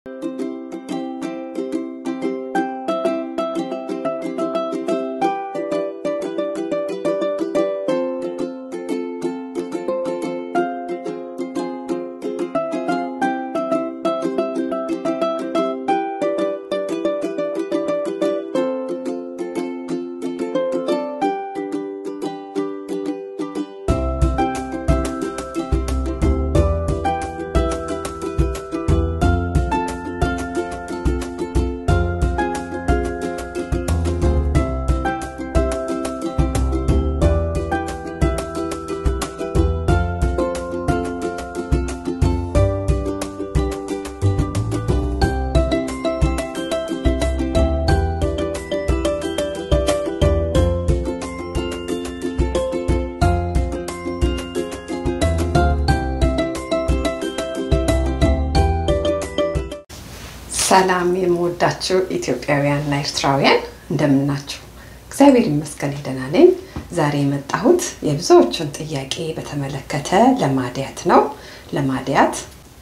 ሰላም የምወዳችሁ ኢትዮጵያውያንና ኤርትራውያን እንደምናችሁ? እግዚአብሔር ይመስገን ደህና ነኝ። ዛሬ የመጣሁት የብዙዎቹን ጥያቄ በተመለከተ ለማድያት ነው። ለማድያት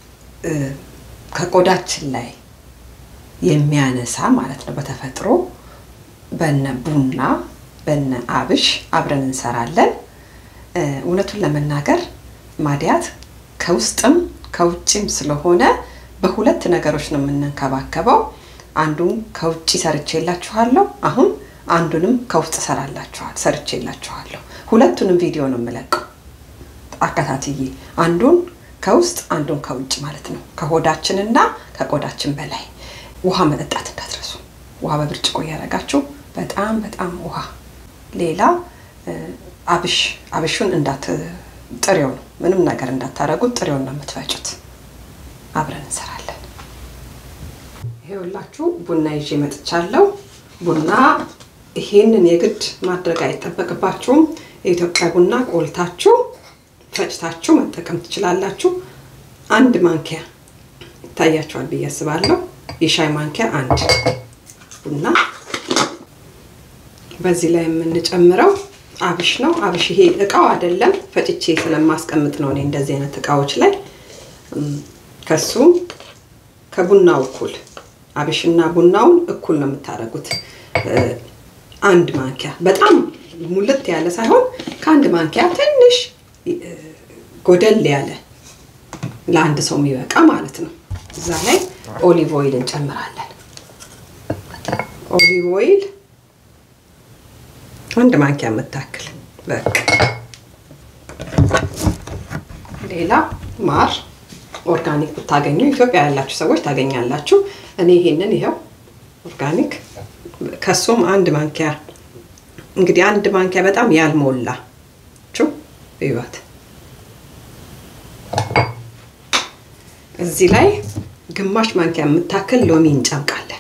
ከቆዳችን ላይ የሚያነሳ ማለት ነው በተፈጥሮ በነ ቡና በነ አብሽ አብረን እንሰራለን። እውነቱን ለመናገር ማድያት ከውስጥም ከውጭም ስለሆነ በሁለት ነገሮች ነው የምንንከባከበው። አንዱን ከውጭ ሰርቼላችኋለሁ። አሁን አንዱንም ከውስጥ ሰራላችኋል ሰርቼላችኋለሁ። ሁለቱንም ቪዲዮ ነው የምለቀው አከታትዬ፣ አንዱን ከውስጥ አንዱን ከውጭ ማለት ነው። ከሆዳችንና ከቆዳችን በላይ ውሃ መጠጣት እንዳትረሱ። ውሃ በብርጭቆ እያደረጋችሁ በጣም በጣም ውሃ። ሌላ አብሽ አብሹን እንዳት ጥሬው ነው ምንም ነገር እንዳታረጉት፣ ጥሬውን ነው የምትፈጩት። አብረን እንሰራለን። ይሄውላችሁ ቡና ይዤ መጥቻለሁ። ቡና ይሄንን የግድ ማድረግ አይጠበቅባችሁም። የኢትዮጵያ ቡና ቆልታችሁ ፈጭታችሁ መጠቀም ትችላላችሁ። አንድ ማንኪያ ይታያችኋል ብዬ አስባለሁ። የሻይ ማንኪያ አንድ ቡና። በዚህ ላይ የምንጨምረው አብሽ ነው። አብሽ ይሄ እቃው አይደለም፣ ፈጭቼ ስለማስቀምጥ ነው እኔ እንደዚህ አይነት እቃዎች ላይ ከሱ ከቡናው እኩል አብሽና ቡናውን እኩል ነው የምታደርጉት። አንድ ማንኪያ በጣም ሙልት ያለ ሳይሆን ከአንድ ማንኪያ ትንሽ ጎደል ያለ ለአንድ ሰው የሚበቃ ማለት ነው። እዛ ላይ ኦሊቭ ኦይል እንጨምራለን። ኦሊቭ ኦይል አንድ ማንኪያ የምታክል በቃ። ሌላ ማር ኦርጋኒክ ብታገኙ ኢትዮጵያ ያላችሁ ሰዎች ታገኛላችሁ። እኔ ይሄንን ይኸው ኦርጋኒክ ከሱም አንድ ማንኪያ እንግዲህ አንድ ማንኪያ በጣም ያልሞላ ቹ ይዋት እዚህ ላይ ግማሽ ማንኪያ የምታክል ሎሚ እንጨምቃለን።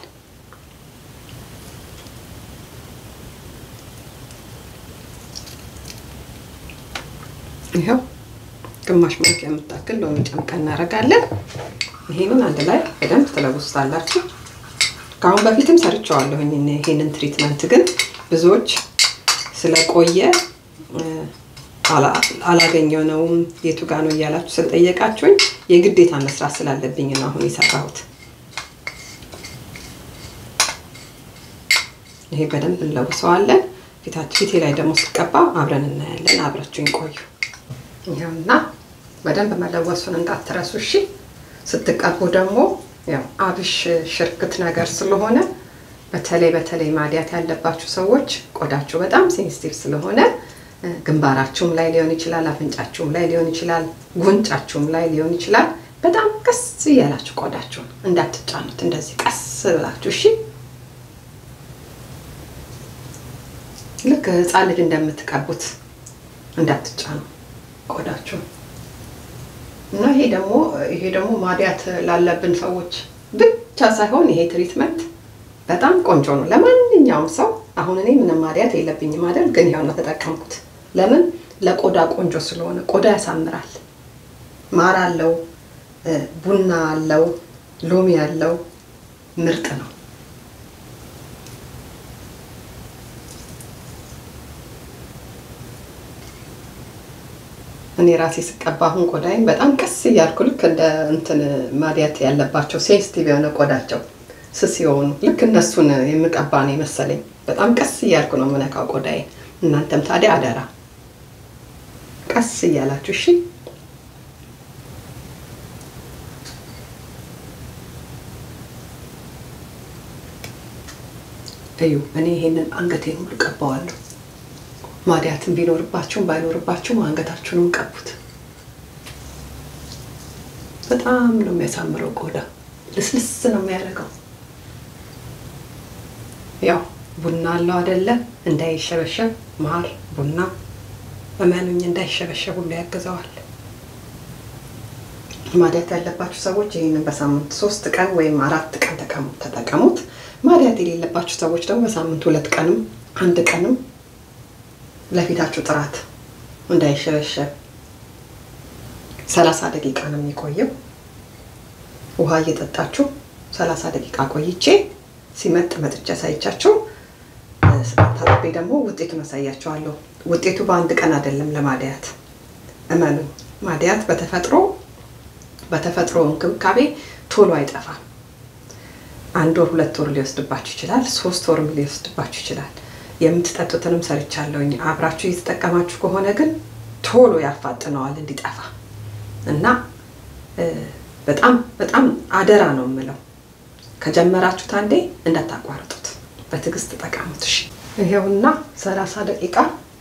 ይኸው ግማሽ ማንኪያ የምታክል ሎሚ ጨምቀን እናደርጋለን። ይሄንን አንድ ላይ በደንብ ትለውስታላችሁ። ከአሁን በፊትም ሰርቸዋለሁ ይሄንን ትሪትመንት፣ ግን ብዙዎች ስለቆየ አላገኘነውም የቱ ጋ ነው እያላችሁ ስለጠየቃችሁኝ የግዴታ መስራት ስላለብኝ ነው አሁን የሰራሁት። ይሄ በደንብ እንለውሰዋለን። ፊቴ ላይ ደግሞ ስቀባ አብረን እናያለን። አብራችሁኝ ቆዩ። ይኸውና በደንብ መለወሱን እንዳትረሱ እሺ። ስትቀቡ ደግሞ ያው አብሽ ሽርክት ነገር ስለሆነ በተለይ በተለይ ማዲያት ያለባችሁ ሰዎች ቆዳችሁ በጣም ሴንሲቲቭ ስለሆነ ግንባራችሁም ላይ ሊሆን ይችላል፣ አፍንጫችሁም ላይ ሊሆን ይችላል፣ ጉንጫችሁም ላይ ሊሆን ይችላል። በጣም ቀስ እያላችሁ ቆዳችሁን እንዳትጫኑት፣ እንደዚህ ቀስ ብላችሁ እሺ። ልክ ህፃን ልጅ እንደምትቀቡት እንዳትጫኑ ቆዳችሁ እና ይሄ ደግሞ ይሄ ደግሞ ማዲያት ላለብን ሰዎች ብቻ ሳይሆን ይሄ ትሪትመንት በጣም ቆንጆ ነው ለማንኛውም ሰው። አሁን እኔ ምንም ማዲያት የለብኝም አይደል፣ ግን ይኸው ነው ተጠቀምኩት። ለምን ለቆዳ ቆንጆ ስለሆነ ቆዳ ያሳምራል። ማር አለው፣ ቡና አለው፣ ሎሚ አለው፣ ምርጥ ነው። እኔ ራሴ ስቀባ አሁን ቆዳይን በጣም ቀስ እያልኩ ልክ እንደ እንትን ማዲያት ያለባቸው ሴንሲቲቭ የሆነ ቆዳቸው ስስ የሆኑ ልክ እነሱን የምቀባ ነው የመሰለኝ። በጣም ቀስ እያልኩ ነው የምነካው ቆዳይን። እናንተም ታዲያ አደራ ቀስ እያላችሁ እሺ። እዩ እኔ ይሄንን አንገቴን ሁሉ ቀባዋለሁ። ማዲያትን ቢኖርባችሁም ባይኖርባችሁም አንገታችሁንም ቀቡት። በጣም ነው የሚያሳምረው ቆዳ ልስልስ ነው የሚያደርገው። ያው ቡና አለው አይደለ? እንዳይሸበሸብ ማር ቡና እመኑኝ እንዳይሸበሸብ ሁሉ ያግዘዋል። ማዲያት ያለባችሁ ሰዎች ይህንን በሳምንት ሶስት ቀን ወይም አራት ቀን ተጠቀሙት። ማዲያት የሌለባችሁ ሰዎች ደግሞ በሳምንት ሁለት ቀንም አንድ ቀንም ለፊታችሁ ጥራት እንዳይሸበሸብ ሰላሳ ደቂቃ ነው የሚቆየው። ውሃ እየጠጣችሁ ሰላሳ ደቂቃ ቆይቼ ሲመጥ መጥቼ አሳይቻችሁ ታጥቤ ደግሞ ውጤቱን አሳያችኋለሁ። ውጤቱ በአንድ ቀን አይደለም ለማዲያት እመኑኝ። ማዲያት በተፈጥሮ በተፈጥሮ እንክብካቤ ቶሎ አይጠፋም። አንድ ወር ሁለት ወር ሊወስድባችሁ ይችላል። ሶስት ወርም ሊወስድባችሁ ይችላል። የምትጠጡትንም ሰርቻለሁኝ። አብራችሁ እየተጠቀማችሁ ከሆነ ግን ቶሎ ያፋጥነዋል እንዲጠፋ እና በጣም በጣም አደራ ነው የምለው። ከጀመራችሁት አንዴ እንዳታቋርጡት፣ በትዕግስት ተጠቀሙት። እሺ ይሄውና ሰላሳ ደቂቃ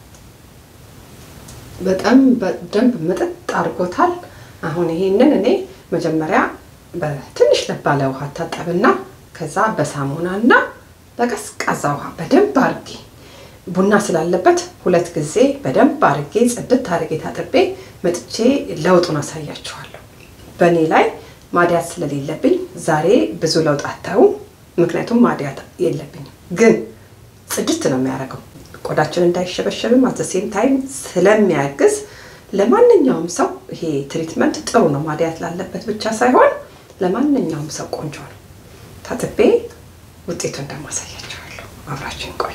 በጣም በደንብ ምጥጥ አድርጎታል። አሁን ይሄንን እኔ መጀመሪያ በትንሽ ለባለ ውሃ ታጠብና ከዛ በሳሙና እና በቀዝቃዛ ውሃ በደንብ አርጌ ቡና ስላለበት ሁለት ጊዜ በደንብ አርጌ ጽድት አርጌ ታጥቤ መጥቼ ለውጡን አሳያችኋለሁ። በእኔ ላይ ማዲያት ስለሌለብኝ ዛሬ ብዙ ለውጥ አታዩም፣ ምክንያቱም ማዲያት የለብኝም። ግን ጽድት ነው የሚያደርገው ቆዳችን እንዳይሸበሸብም አዘሴም ታይም ስለሚያግዝ ለማንኛውም ሰው ይሄ ትሪትመንት ጥሩ ነው። ማዲያት ላለበት ብቻ ሳይሆን ለማንኛውም ሰው ቆንጆ ነው። ታጥቤ ውጤቱን እንደማሳያቸዋለሁ። አብራችን ቆዩ።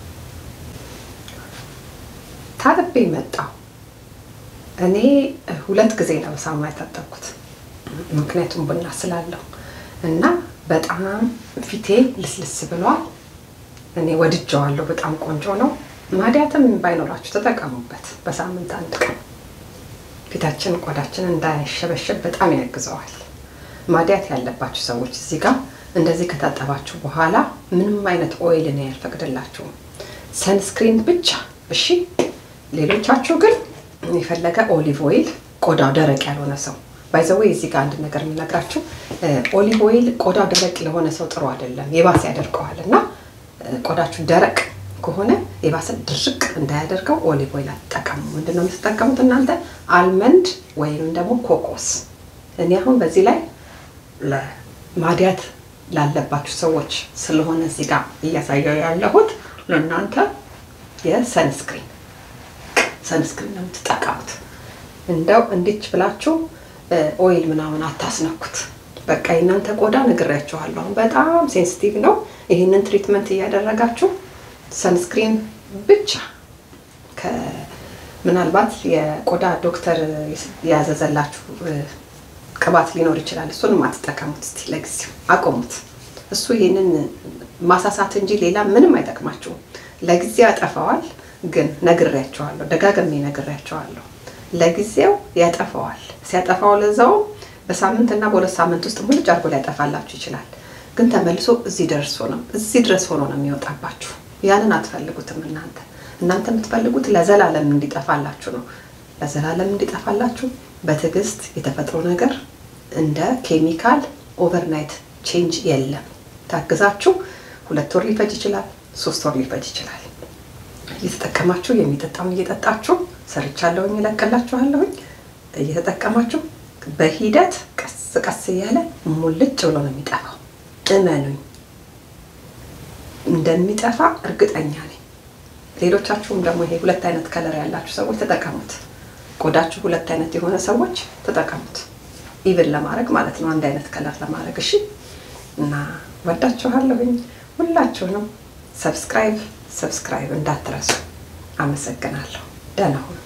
ታጥቤ መጣሁ። እኔ ሁለት ጊዜ ነው በሳሙና የታጠብኩት፣ ምክንያቱም ቡና ስላለው እና በጣም ፊቴ ልስልስ ብሏል። እኔ ወድጀዋለሁ። በጣም ቆንጆ ነው። ማዲያትም ባይኖራችሁ ተጠቀሙበት። በሳምንት አንድ ቀን ፊታችን ቆዳችን እንዳይሸበሸብ በጣም ያግዘዋል። ማዲያት ያለባችሁ ሰዎች እዚህ ጋር እንደዚህ ከታጠባችሁ በኋላ ምንም አይነት ኦይል እኔ ያልፈቅድላችሁም፣ ሰንስክሪን ብቻ እሺ። ሌሎቻችሁ ግን የፈለገ ኦሊቭ ኦይል ቆዳው ደረቅ ያልሆነ ሰው ባይዘዌ እዚህ ጋር አንድ ነገር የምነግራችሁ ኦሊቭ ኦይል ቆዳው ደረቅ ለሆነ ሰው ጥሩ አይደለም፣ የባሰ ያደርገዋል እና ቆዳችሁ ደረቅ ከሆነ የባሰ ድርቅ እንዳያደርገው ኦሊቭ ኦይል አትጠቀሙ። ምንድን ነው የምትጠቀሙት እናንተ? አልመንድ ወይም ደግሞ ኮኮስ። እኔ አሁን በዚህ ላይ ለማዲያት ላለባችሁ ሰዎች ስለሆነ እዚህ ጋር እያሳየው ያለሁት ለእናንተ የሰንስክሪን ሰንስክሪን ነው የምትጠቀሙት። እንደው እንዲች ብላችሁ ኦይል ምናምን አታስነኩት። በቃ የእናንተ ቆዳ ነግሬያችኋለሁ፣ አሁን በጣም ሴንሲቲቭ ነው። ይህንን ትሪትመንት እያደረጋችሁ ሰንስክሪን ብቻ ምናልባት የቆዳ ዶክተር ያዘዘላችሁ ቅባት ሊኖር ይችላል። እሱንም አትጠቀሙት። እስቲ ለጊዜው አቆሙት። እሱ ይህንን ማሳሳት እንጂ ሌላ ምንም አይጠቅማችሁም። ለጊዜው ያጠፋዋል፣ ግን ነግሬያቸዋለሁ፣ ደጋግሜ ነግሬያቸዋለሁ። ለጊዜው ያጠፋዋል። ሲያጠፋው ለዛውም በሳምንት እና በሁለት ሳምንት ውስጥ ሙልጭ አድርጎ ሊያጠፋላችሁ ይችላል። ግን ተመልሶ እዚህ ደርሶ ነው እዚህ ድረስ ሆኖ ነው የሚወጣባችሁ። ያንን አትፈልጉትም እናንተ እናንተ የምትፈልጉት ለዘላለም እንዲጠፋላችሁ ነው። ለዘላለም እንዲጠፋላችሁ በትዕግስት የተፈጥሮ ነገር እንደ ኬሚካል ኦቨርናይት ቼንጅ የለም። ታግዛችሁ ሁለት ወር ሊፈጅ ይችላል፣ ሶስት ወር ሊፈጅ ይችላል። እየተጠቀማችሁ የሚጠጣውን እየጠጣችሁ ሰርቻለሁኝ፣ እለቅላችኋለሁኝ። እየተጠቀማችሁ በሂደት ቀስ ቀስ እያለ ሙልጭ ብሎ ነው የሚጠፋው። እመኑኝ፣ እንደሚጠፋ እርግጠኛ ነኝ። ሌሎቻችሁም ደግሞ ይሄ ሁለት አይነት ከለር ያላችሁ ሰዎች ተጠቀሙት። ቆዳችሁ ሁለት አይነት የሆነ ሰዎች ተጠቀሙት። ኢቭን ለማድረግ ማለት ነው፣ አንድ አይነት ከለር ለማድረግ እሺ። እና ወዳችኋለሁኝ ሁላችሁንም። ሰብስክራይብ ሰብስክራይብ እንዳትረሱ። አመሰግናለሁ። ደህና ሁኑ።